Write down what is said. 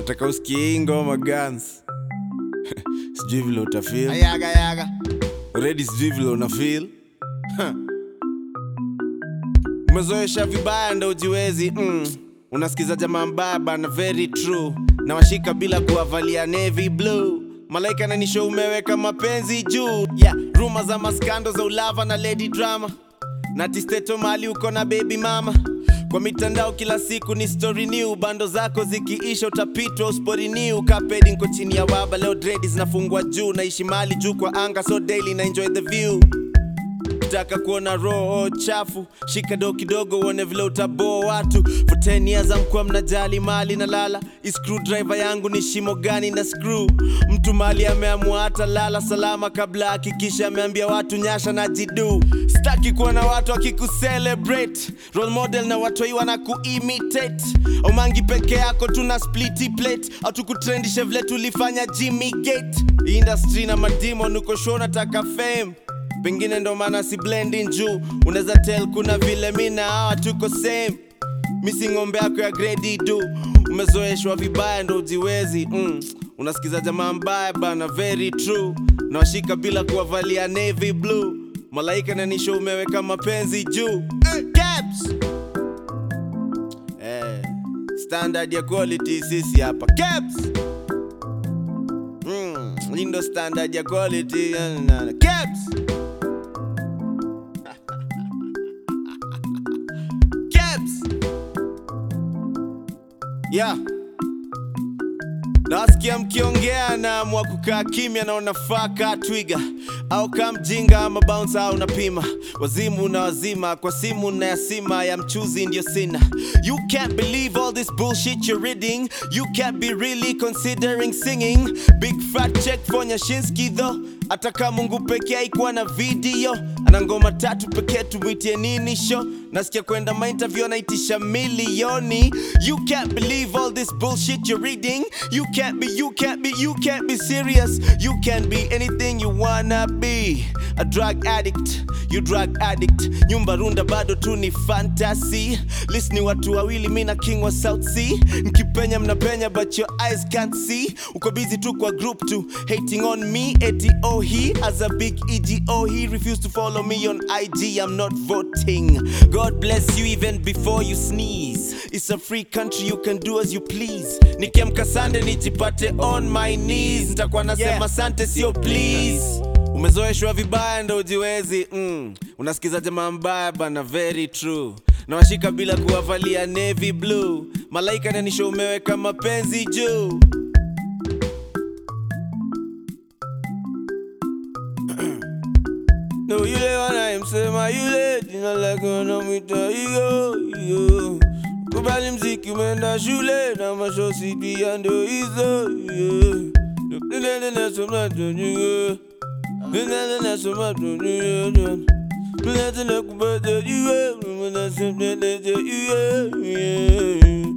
nataka usikie hii ngoma guns sijui vile utafeel Ayaga yaga. already sijui vile una feel Huh. umezoesha vibaya ndo ujiwezi mm. unasikiza jamaa mbaya bana very true na washika bila kuwavalia navy blue malaika nanisho umeweka mapenzi juu yeah. ruma za maskando za ulava na lady drama na tisteto mali uko na baby mama kwa mitandao kila siku ni story new bando zako zikiisha utapitwa uspori new kapedi nko chini ya waba leo dredi zinafungwa juu naishi mali juu kwa anga so daily na enjoy the view taka kuona roho chafu shika do kidogo uone vile utaboa watu for 10 years amkuwa mnajali mali na lala Hii screwdriver yangu ni shimo gani na screw mtu mali ameamua hata lala salama kabla hakikisha ameambia watu nyasha na jidu sitaki kuona watu wakikucelebrate role model na watoi wana kuimitate omangi peke yako tuna spliti plate autukutrendishe vile tulifanya jimmy gate industry na madimon uko show nataka fame pengine ndo maana si blending juu unaweza tell kuna vile mi na hawa tuko same misi ng'ombe yako ya gredi du umezoeshwa vibaya ndo ujiwezi mm. unasikiza jamaa mbaya bana very true nawashika bila kuwavalia navy blue malaika nanisho umeweka mapenzi juu eh, caps eh, standard ya quality sisi hapa caps mm. hii ndo standard ya quality na- na- na- caps Caps. Yeah. Nasikia mkiongea na mwa kukaa kimya na unafaa kaa twiga au kaa mjinga ama bounce au unapima wazimu na wazima kwa simu na yasima ya mchuzi ndio sina you can't believe all this bullshit you're reading you can't be really considering singing big fat check for nyashinski though hata kama mungu pekee haikuwa na video ana ngoma tatu pekee tumwitie nini show nasikia kwenda mainterview anaitisha milioni you can't believe all this bullshit you're reading you can't be you can't be you can't be serious you can't be anything you wanna be a drug addict you drug addict nyumba runda bado tu ni fantasy list ni watu wawili mi na king wa south sea nkipenya mnapenya but your eyes can't see uko busy tu kwa group tu hating on me eti oh he as a big ego he refused to follow me on ig i'm not voting god bless you even before you sneeze it's a free country you can do as you please nikiamka sande nijipate on my knees nitakuwa nasema Yeah. sante sio please umezoeshwa vibaya ndo ujiwezi mm. unasikiza jamaa mbaya bana very true nawashika bila kuwavalia navy blue malaika nanisho umeweka mapenzi juu no yule wanayemsema yule jina lake wanamwita hiyo hiyo kubali mziki umeenda shule na mashosi pia ndo hizo yeah. Nene nasoma tunye. Nene nasoma tunye. Nene nakubata iwe. Nene nasema nene iwe.